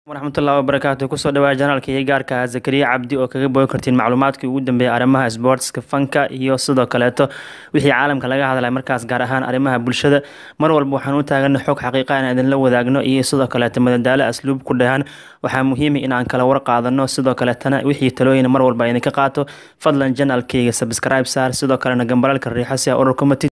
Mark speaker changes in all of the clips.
Speaker 1: waraxmatullahi wabarakaatu kusoo dhawaa janaalka iyo gaarka zakariya cabdi oo kaga bogi kartiin macluumaadkii ugu dambeeyay arrimaha sportska fanka iyo sidoo kaleeto wixii caalamka laga hadlay markaas gaar ahaan arrimaha bulshada mar walba waxaan u taagana xog xaqiiqa in idinla wadaagno iyo sidoo kaleeto madadaalo asluub ku dhahan waxaa muhiima inaan kala war qaadano sidoo kaleetana wixii talooyin mar walba idinka qaato fadlan janaalkayga subscribe saar sidoo kalena gambalalka riixo si a ururka matid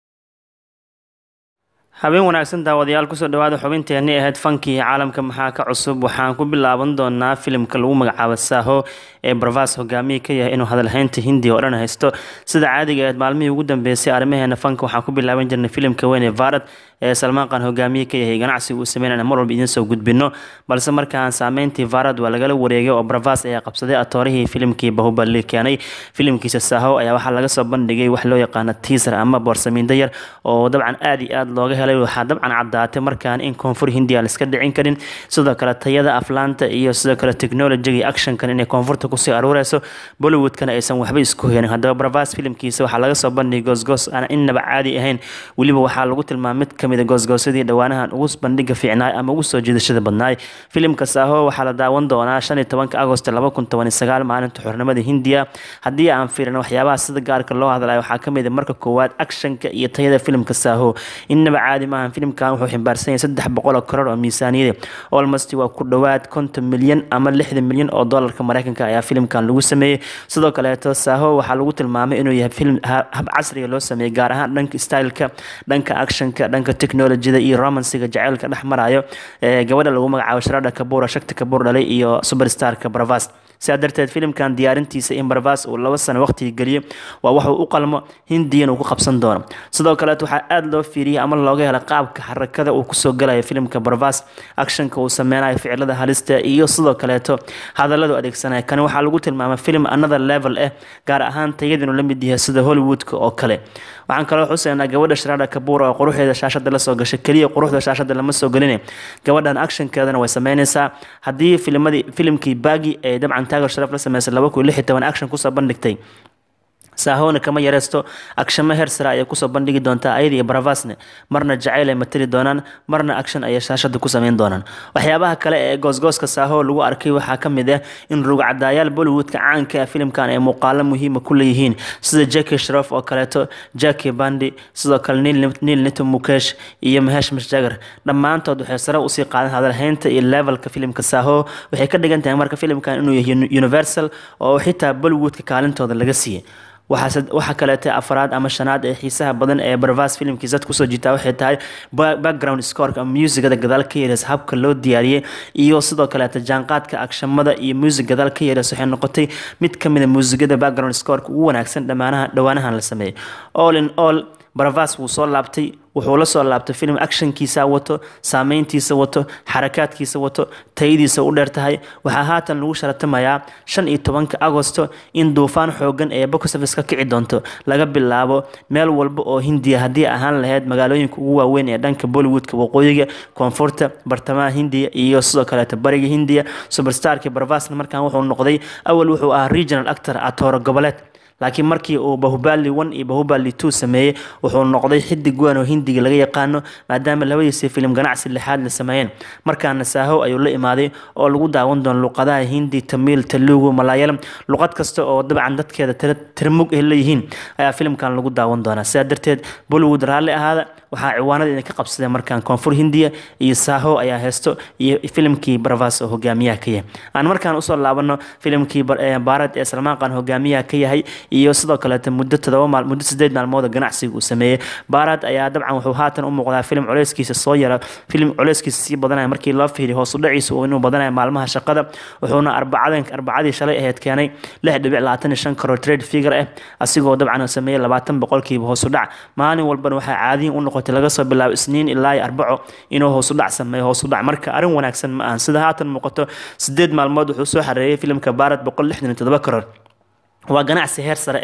Speaker 1: habeen wanaagsan daawadayaal kusoo dhawaada xubinteenii ahayd fankii caalamka maxaa ka cusub waxaan ku bilaaban doonaa filimka lagu magacaabo saaho ee barvas hogaamiye ka yahay inuu hadalhaynta hindiya oo dhan haysto sida caadiga ahayd maalmihii ugu dambeysay arrimaheena fanka waxaan ku bilaaban jirnay filimka weyn ee varad ee salmaan qaan hogaamiye ka yahay ganacsiga uu sameynana mar walba idiin soo gudbino balse markaan saameyntii varad waa lagala wareegay oo barvas ayaa qabsaday atoorihii filimkii bahubali keenay filimkiisa saaho ayaa waxaa laga soo bandhigay wax loo yaqaano tiisar ama boorsamiindo yar oo dabcan aad iyo aad looga helay waxaa dabcan caddaatay markaan in koonfur hindiya aan iska dhicin karin sidoo kale tayada aflaanta iyo sidoo kale technologiga iyo actionkan inay koonfurta kusii aruureyso bollywoodkana aysan waxba isku helin haddaba barvas filimkiisa waxaa laga soo bandhigay goosgoos aan innaba caadi ahayn weliba waxaa lagu tilmaamay mid kamid a goosgoosyadii dhowaanahan ugu bandhiga fiicnaay ama ugu soo jiidashada badnaay filimka saaho waxaa la daawan doonaa shan iyo tobanka agost laba kun toban iyo sagaal maalinta xornimada hindiya haddii aan fiirin waxyaabaha sida gaarka loo hadlayo waxaa kamid a marka koowaad actionka iyo tayada filimka saaho innaba caadi maahan filimkan wuxuu ximbaarsan yahay saddex boqol oo karoor oo miisaaniyada almost waa ku dhowaad konton milyan ama lixdan milyan oo doolarka mareykanka ayaa filimkan lagu sameeyey sidoo kaleeto saaho waxaa lagu tilmaamay inuu yahay filim hab casriga loo sameeyey gaar ahaan dhanka styleka dhanka actionka dhanka technologyada iyo romansiga jaceylka dhex marayo gabadha lagu magacaabo sharada kabuura shakti kabuur dhalay iyo superstarka bravas sidaa darteed filimkan diyaarintiisa in barvas uu laba sano waqtiga geliyo waa waxuu u qalmo hindiyan uu ku qabsan doono sidoo kaleet waxaa aada loo fiiriyay ama looga hela qaabka xarakada uu kusoo galayo filimka barvas actionka uu sameynayo ficilada halista iyo sidoo kaleeto hadalladu adeegsanaya kani waxaa lagu tilmaamay film another level ah gaar ahaan tayada inuu la mid yahay sida hollywoodka oo kale waxaan kaloo xuseynaa gabadha sharada kabuura oo quruxeeda shaashada lasoo gashay keliya quruxda shaashada lama soo gelina gabadhan actionkeedana way sameyneysaa haddii filmadii filimkii baagi ee dabcan taagar sharaf la sameysay laba kun lix iyo toban action kusoo bandhigtay saahona kama yareysto akshamo hersara ayay kusoo bandhigi doontaa ayada iyo baravasne marna jacayl ay matali doonaan marna action ayay shaashada ku sameyn doonaan waxyaabaha kale ee goosgooska saaho lagu arkay waxaa kamid ah in rugcadaayaal bollywoodka caanka ah filimkan ay muuqaalo muhiima ku leeyihiin sida jacki shrof oo kaleeto jacki bandi sidoo kale niil nito mukesh iyo mahesh mashjagar dhammaantood waxay sare usii qaadan hadalhaynta iyo levelka filimka saaho waxay ka dhigan tahay marka filimkan inuu yahay universal oo xitaa bollywoodka kaalintooda laga siiyey waxaa kaleeta afraad ama shanaad ee xiisaha badan ee barvas filimkiisa dad kusoo jiitaa waxay tahay background scoreka ama muusigada gadaal ka yeereys habka loo diyaariyey iyo sidoo kaleeta jaanqaadka agshamada iyo muusig gadaal ka yeereys waxay noqotay mid kamid a muusigada background scoreka ugu wanaagsan dhammaanaha dhowaanahan la sameeyey all in all baravas wuu soo laabtay wuxuu la soo laabtay film actionkiisa wato saameyntiisa wato xarakaadkiisa wato tayadiisa u dheer tahay waxaa haatan lagu sharatamayaa shan iyo tobanka agosto in duufaan xoogan ee boxoffice ka kici doonto laga bilaabo meel walba oo hindiya haddii ahaan lahayd magaalooyinka ugu waaweyn ee dhanka bollywoodka waqooyiga koonfurta bartamaha hindiya iyo sidoo kaleeta bariga hindiya superstarki baravasna markaan wuxuu noqday awal wuxuu ahaa regional actor atooro goboleed laakiin markii uu bahubali one iyo bahubali two sameeyey wuxuu noqday xidig weyn oo hindiga laga yaqaano maadaama labadiisii filim ganacsi lixaad la sameeyeen markaana saaho ayuu la imaaday oo lagu daawan doono luqadaha hindi tamiil talugu malaayalam luqad kasta oo dabcan dadkeeda tirmug ay leeyihiin ayaa filimkan lagu daawan doonaa sidaa darteed bollywood raalli ahaada waxaa ciwaanada idin ka qabsadeen markaan koonfur hindiya iyo saaho ayaa heesto iyo filimkii baravas oo hogaamiyaha ka yahay aan markaan usoo laabano filimkii baarad ee salmaan qaan hogaamiyaha ka yahay iyo sidoo kaleeta muddo todoba maal muddo sideed maalmood ganacsiga uu sameeyey baarad ayaa dabcan wuxuu haatan u muuqdaa filim culeyskiisa soo yara filim culeyskiisa sii badanaya markii loo fiiriyo hoos u dhaciisa inuu badanaya maalmaha shaqada wuxuuna arbacadan arbacadii shalay ahayd keenay lix dhibic labaatan iyo shan karoor trade figure ah asigoo dabcan sameeyey labaatan boqolkiiba hoos u dhac maalin walbana waxaa caadiyin u noqotay laga soo bilaabo isniin ilaa arbaco inuu hoos u dhac sameeyo hoos u dhac marka arrin wanaagsan ma ahan sida haatan muuqato sideed maalmood wuxuu soo xareeyey filimka baarad boqol lixdan iyo todoba karoor waa ganacsi heer sare ah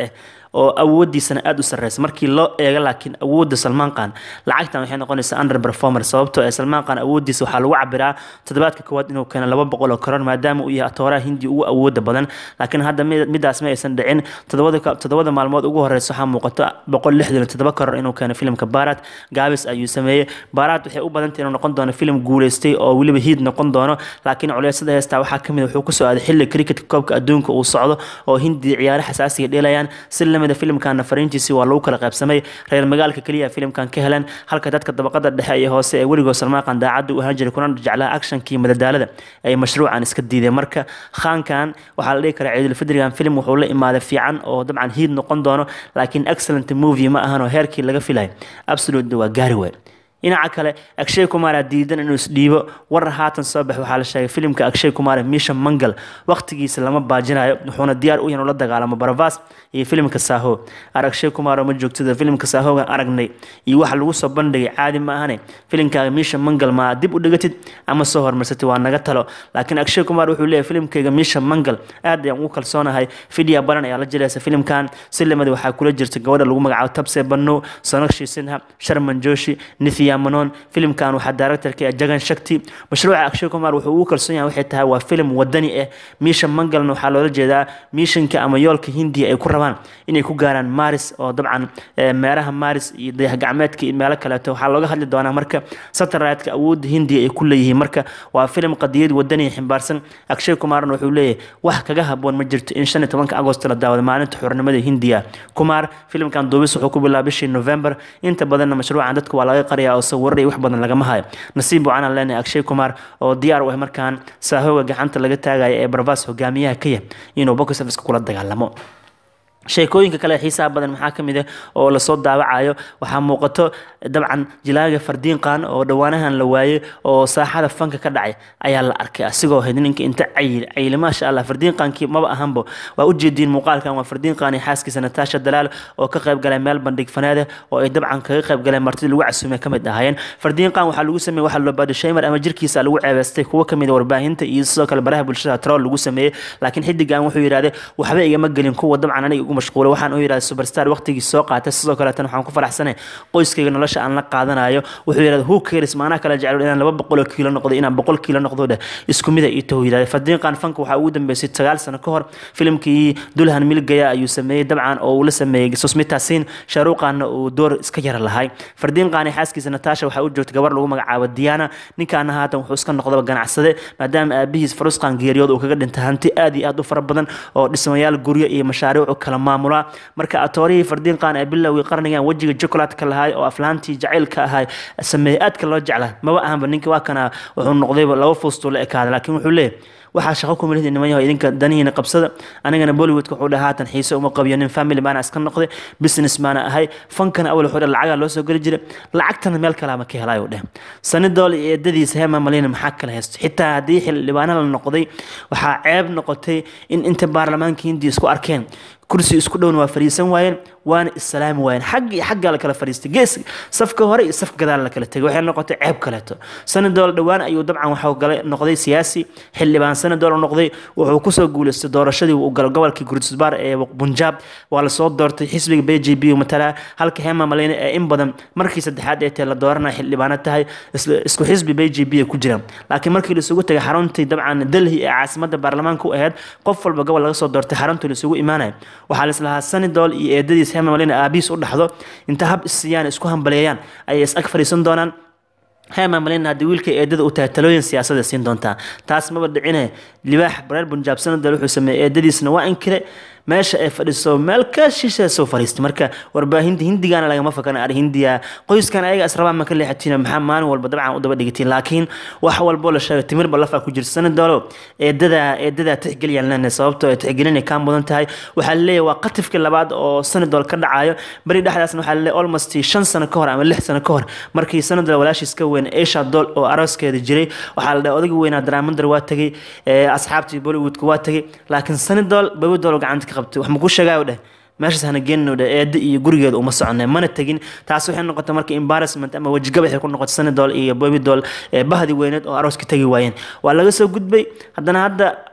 Speaker 1: oo awoodiisana aada u sarreysa markii loo eego laakiin awoodda salmaan qaan lacagtan waxay noqonaysaa under performer sababtoo ee salmaan qaan awooddiisa waxaa lagu cabiraa toddobaadka koowaad inuu keeno laba boqol oo karoor maadaama uu yahay atooraha hindi ugu awooda badan laakiin hadda midaas ma aysan dhicin toddobada maalmood ugu horeysa waxaa muuqato boqol lixdan iyo toddoba karoor inuu keeno filimka barat gaabis ayuu sameeyey barat waxay u badantay inuu noqon doono filim guuleystay oo weliba hiid noqon doono laakiin culeysada heestaa waxaa kamid wuxuu kusoo aaday xilli cricketka koobka adduunka uu socdo oo hindi ciyaare xasaasiga dheelayaan si lamida filimkana fariintiisii waa lagu kala qaybsamay reer magaalka keliya filimkan ka heleen halka dadka dabaqada dhexe iyo hoose ee weligood salmaaqan daacadda u ahaan jiray kuna jeclaa actionkii madadaalada ay mashruucan iska diideen marka khaankan waxaa la dhihi karaa ciidulfidrigan filim wuxuu la imaaday fiican oo dabcan hiid noqon doono laakiin excellent movie ma ahan oo heerkii laga filay absolute waa gaari weyn dhinaca kale akshay kumara diidan inuu isdhiibo warar haatan soo bax waxaa la sheegay filimka akshay kumara misha mangal waqtigiisa lama baajinayo wuxuuna diyaar u yahay la dagaalamo baravas iyo filimka saaho ar akshay kumara ma joogtada filimka saahogan aragnay iyo waxa lagu soo bandhigay caadi ma ahane filimkaaga misha mangal ma dib u dhigatid ama soo hormarsatid waa naga talo laakiin akshay kumar wuxuu leeyahay filimkayga misha mangal aad ayaan ugu kalsoonahay fidya baran ayaa la jiraysa filimkan si lamid waxaa kula jirta gabadha lagu magacaabo tabse bano sonakshi sinha sharman joshi nithya manon filimkan waxaa directorka jagan shakti mashruuca akshay kumar wuxuu ugu kalsoon yahay waxay tahay waa filim wadani ah miisha mangalna waxaa loola jeedaa miishanka ama yoolka hindiya ay ku rabaan inay ku gaaraan maris oo dabcan meeraha maris iyo dayax gacmeedka iyo meelo kaleeto waxaa looga hadli doonaa marka satellite-ka awoodda hindiya ay ku leeyihiin marka waa filim qadiyad wadani ximbaarsan akshay kumarna wuxuu leeyahay wax kaga haboon ma jirto in shan iyo tobanka agost la daawado maalinta xornimada hindiya kumar filimkan duubis wuxuu ku bilaabay bishii november inta badanna mashruucan dadka waa laga qariyaa oo sawirar iyo wax badan lagama hayo nasiib wacanaan leenahay akshay kumar oo diyaar u ah markaan saahooga gacanta laga taagaya ee barbaas hogaamiyaha ka yah inuu box office kula dagaalamo sheekooyinka kale xiisaha badan maxaa ka mid ah oo lasoo daawacayo waxaa muuqato dabcan jilaaga fardiinqan oo dhowaanahan la waayey oo saaxada fanka ka dhacay ayaa la arkay asigoo hayd ninka inta cayil cayil maasha allah fardiinqankii maba ahanbo waa ujeediin muuqaalkan waa fardiinqan iyo xaaskiisa natasha dalaal oo ka qayb galay meel bandhig faneeda oo ay dabcan kaga qayb galeen martidii lagu casuumay kamid ahaayeen fardiinqan waxaa lagu sameeyey waxaa loo baado shaymer ama jirkiisa lagu ceebeystay kuwo kamid a warbaahinta iyo sidoo kale baraha bulshada troll lagu sameeyey laakiin xidigan wuxuu yidhahday waxba igama gelin kuwa dabcan aniga ugu mashquulay waxaan u yidhahday superstar waqtigii soo qaatay sidoo kaleetan waxaan ku faraxsanay qoyskayga nolosha aan la qaadanayo wuxuu yidhahday who cares maanaa kala jecel inaan laba boqol oo kiilo noqdo inaan boqol kiilo noqdo dheh isku mida ii tahu yidhahday fardiinqan fanka waxaa ugu dambeysay sagaal sano ka hor filimkii dulhan milgaya ayuu sameeyey dabcan oo uu la sameeyey susmita sin shaaruuqaanna uu door iska yara lahay fardiinqaani xaaskiisa natasha waxaa u joogtay gabar lagu magacaabo diana ninkaana haatan wuxuu iska noqdaba ganacsade maadaama aabihiis farusqan geeriyood uu kaga dhintay hanti aad iyo aad u fara badan oo dhismayaal guryo iyo mashaariicu kala maamula marka atoorihii fardiinqaan ee bilowgii qarnigan wejiga jokolaadka lahay oo aflaantii jacaylka ahay sameeyey aadka loo jeclaa maba ahanba ninka waa kana wuxuu noqdayba laba fuustuu la ekaaday laakiin wuxuu leeyahy waxaa shaqo ku milid niman yaho idinka danihiina qabsada anigana bollywoodka wuxuu dhaha haatan xiise uma qabiyo nin family baana iska noqday business baana ahay fankana awal wuxuu dhaha lacagaa loo soo geli jiray lacagtana meel kalaama ka helaayuu dheh sanidool iyo eedadiisa hema malina maxaa kala haysto xitaa haddii xildhibaana la noqday waxaa ceeb noqotay in inta baarlamaanka hindiya isku arkeen kursi isku dhowna waa fariisan waayeen waana islaami waayeen xag iyo xaggaa la kala fariistay gees safka hore iyo safka gadaal la kala tegay waxay noqotay ceeb kaleeto sanadool dhowaan ayuu dabcan waxuu galay noqday siyaasi xildhibaan sanadool noqday wuxuu kusoo guuleystay doorashadii uu galay gobolkii gurdisbaar ee bunjaab waa lasoo doortay xisbiga b j b matalaa halka hema maleyne ee in badan markii saddexaad ee tee la dooranaya xildhibaano tahay isku xisbi b j b ku jiraan laakiin markii laisugu tagay xaruntii dabcan delhi ee caasimada baarlamaanka u ahayd qof walba gobol laga soo doortay xaruntii laisugu imaanaya waxaa laislahaa sanidool iyo eedadiis hema malina aabihiis u dhaxdo inta hab isiyaan isku hambaleeyaan ayay is ag fadhiisan doonaan hema malina haddii wiilka eedada u tahay talooyin siyaasada siin doontaa taas maba dhicine libaax bareer bunjaab sanadool wuxuu sameeyey eedadiisna waa inkire meesha ay fadhiso meel ka shisha soo fariistay marka warbaahinta hindigana lagama fakana ar hindiya qoyskan ayaga israbaan ma ka leexatiin maxaa maalin walba dabcan u daba dhigatiin laakiin wax walbo la sheegay timirba lafa ku jirta sanadoolo eedada eedada tixgeliyaan leenahay sababtoo ay tixgelinay kaa mudan tahay waxaa laleeyahay waa qatifkii labaad oo sanadool ka dhacayo beri dhexdaasna waxaa laleeyahay almost shan sano ka hor ama lix sano ka hor markii sanadool walaashiis ka weyn esha dool oo arooskeeda jiray waxaa la dhahay odayga weynaa daraamandar waa tegey asxaabtii bollywoodka waa tegey laakiin sanadool babadool gacanta ka qabtay wax makuu sheegaayo dheh meeshaas hana geenino dheh eedda iyo gurigeeda uma soconay mana tegin taas waxay noqotay marka embarrassment ama wejigabaxay ku noqotay sanadool iyo bobidool bahdi weyneed oo arooska tegi waayeen waa laga soo gudbay haddana hadda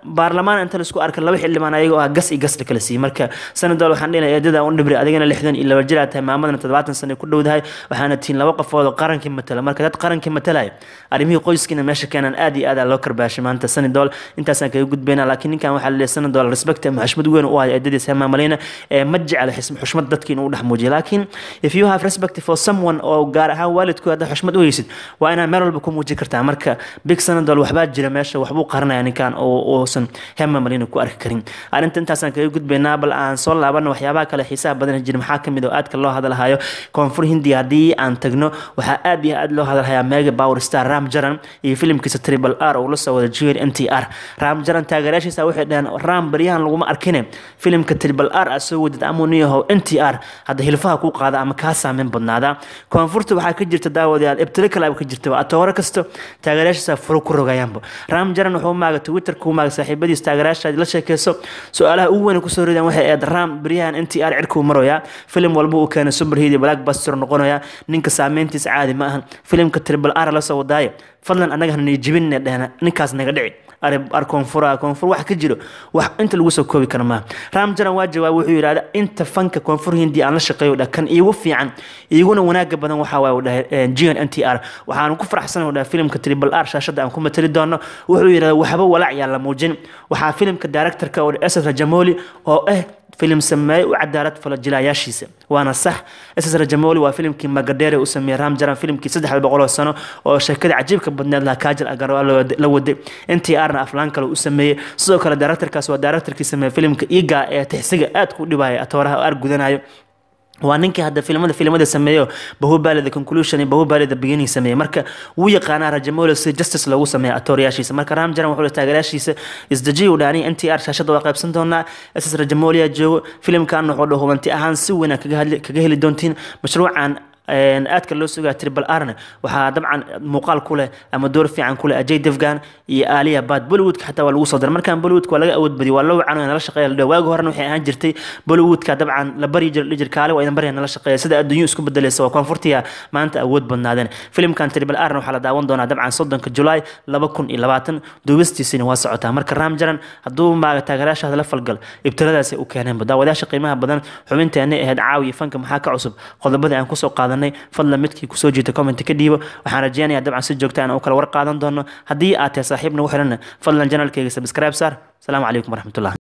Speaker 1: baarlamaan inta laisku arka laba xildhibaan ayagoo ah gas iyo gas la kala siiyey marka sanadol waxaan dhihnay eedada un dhibri adigana lixdan iyo laba jir aad tahay maamadana toddobaatan sano ku dhowdahay waxaana tihiin laba qofood oo qarankii matala marka dad qarankii matalaya arrimihii qoyskiina meesha keenan aad iyo aad loo karbaashay maanta sanadol intaasaan kaga gudbayna laakiin ninkan waxaa laleeyahay sanadol respect ama xushmad weyn u hayo eedadiis hema malina ee ma jecla xushmad dadkii inuu dhex muujiyo laakiin if you have respect for someone oo gaar ahaan waalidku hadda xushmad u haysid waa inaad meel walba ku muujin kartaa marka big sanadol waxbaa jira meesha waxbuu qaranaya ninkan oo uusan hema malina ku arki karin arrinta intaasaan kaga gudbaynaa bal aan soo laabana waxyaabaha kale xiisaha badan jira maxaa kamid oo aadka loo hadalhayo koonfur hindiya haddii aan tagno waxaa aad iyo aad loo hadalhayaa mega power star ram jaran iyo filimkiisa triple r oo la soo wada jr n t r ram jaran taageerayaashiisa waxay dhaheen ram baryahan laguma arkine filimka triple r a soo wadid amoniyaho n t r hadda hilfaha kuu qaada ama kaa saameyn badnaada koonfurta waxaa ka jirta daawadayaal ibtilo kale ka jirta atoore kasto taageerayaashiisa furo ku rogayaanba ram jaran wuxuu maaga twitter ku maaga saaxiibadiis taageerayaasha la sheekeyso su-aalaha ugu weyn kusoo ridaan waxay ahayd ram baryahan n t r cirkuu maroyaa filim walba uu keenay superheat iyo blackbuster noqonaya ninka saameyntiisa caadi ma ahan filimka triple r la soo wadaaye fadlan annaga hanay jibinne dhehna ninkaas naga dhici ar koonfura koonfur wax ka jiro wax inta lagu soo koobi kara maaha ram jaran waa jawaab wuxuu yidhahda inta fanka koonfur hindi aan la shaqeeyo dhah kan iigu fiican iiguna wanaaga badan waxaa waay dhahay gn n t r waxaanu ku faraxsanahay dhahay filimka triple r shaashadda aan ku matali doono wuxuu yidhahda waxba walaac yaa la muujin waxaa filimka directorka oo ss rajamoli oo ah filim sameeye u cadaalad falo jilaayaashiisa waana sax ss rajamoli waa filimkii magadheere u sameeyey ram jaran filimkii saddex boqoloo sano oo sheekada cajiibka badneed laha kaajal agar la waday n t r na aflaan kale u sameeyey sidoo kale directorkaas waa directorkii sameeyey filimka iga ee tixsiga aad ku dhibaya atooraha aar gudanayo waa ninkii hadda filimada filimada sameeyo bahubali the conclusion iyo bahubali the beginning sameeyey marka wuu yaqaanaa rajamolo si justice loogu sameeya atoorayaashiisa marka ram jaran wuxuu taageerayaashiisa isdajiy u dhaani n t r shaashada waa qaybsan doonaa ss rajamolia joogo filimkan wuxuu dha hubanti ahaan si weyn kaga heli doontiin mashruucan aadka loo sugaa triple rna waxaa dabcan muuqaal ku leh ama door fiican ku leh ajay devgan iyo aaliya bad bollywoodka xataa waa lagu soo daray markaan bollywoodka waa laga awood badiyay waa loo wacan nala shaqeeya ladhe waagi horena waxay ahaan jirtay bollywoodka dabcan la baryi jir dhijir kaale waa idan barya nala shaqeeya sida adduunyo isku bedelaysa waa koonfurtiya maanta awood badnaadeen filimkan triple rna waxaa la daawan doonaa dabcan soddonka julaay laba kun iyo labaatan duubistiisina waa socotaa marka ram jaran hadduu maaga taageerayaashaada la falgal ibtiladaasi u keeneenba daawadayaasha qiimaha badan xubinteenay ahayd caawiya fanka maxaa ka cusub qodobadii aan kusoo qaadan fadlan midkii kusoo jiita comment ka dhiibo waxaan rajeynayaa dabcan si joogta aan u kala war qaadan doono haddii aad tahay saaxiib nagu xiranna fadlan janalkayga subscribe saar asalaamu calaykum waraxmatullah